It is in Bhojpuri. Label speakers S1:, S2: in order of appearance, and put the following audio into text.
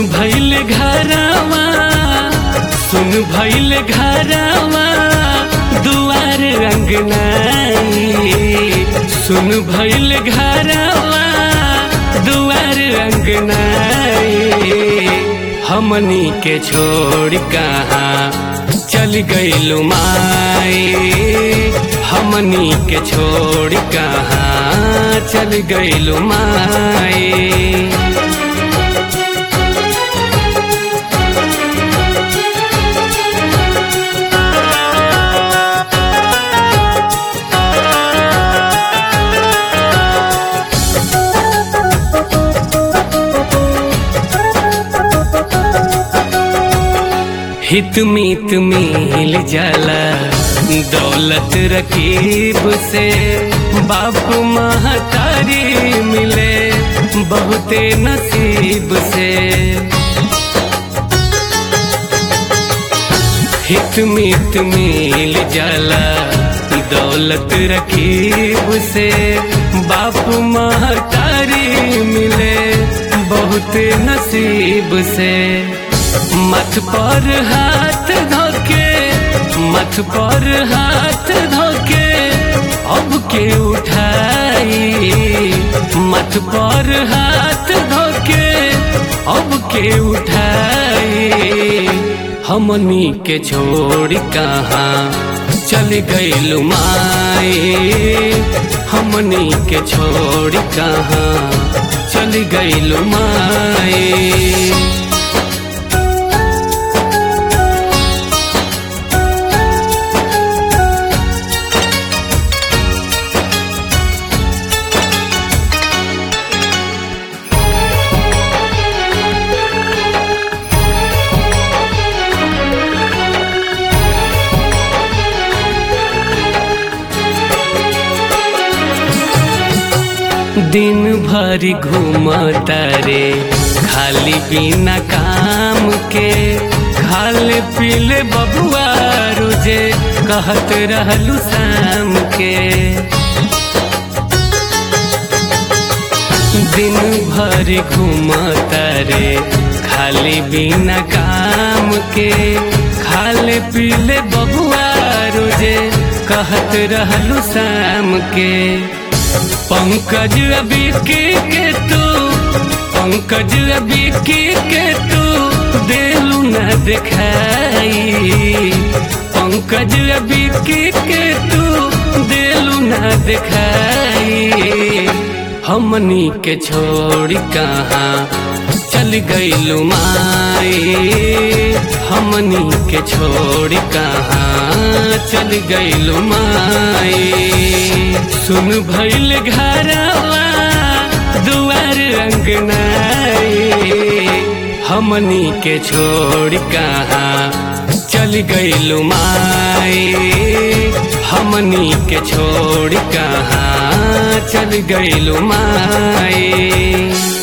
S1: भैल घरवा सुन भैल घरवा दुआर अंगनाई सुन भैल घरवा दुआर अंगनाई हमनी के छोड़ कहाँ चल गईलू माई हमनी के छोड़ कहाँ चल गईलू माई हित मीत मिल जाला दौलत रकीब से बाप महतारी मिले बहुते नसीब से हित मीत मिल जाला दौलत रकीब से बाप महतारी मिले बहुते नसीब से मथ पर हाथ धोके मथ पर हाथ धोके अब के उठाई मथ पर हाथ धोके अब के उठाई हमनी के छोड़ कहाँ चल गईलू माई हमनी के छोड़ कहाँ चल गईलू माई दिन भर घूमता रे खाली बिना काम के खाले पीले बबुआ रोजे कहत रहलू शाम के दिन भर घूमता रे खाली बिना काम के खाले पीले बबुआ रोजे कहत रहलू शाम के पंकज अभी के, के तू पंकज अभी के, के तू देलू न दिखाई पंकज अभी के, के तू देलू न दिखाई हमनी के छोड़ कहाँ चल गईलू माई हमनी के छोड़ कहाँ चल गईलू माई सुन भैल घरवा दुआर अंगनाई हमनी के छोड़ कहाँ चल गईलू माई हमनी के छोड़ कहाँ चल गईलू माई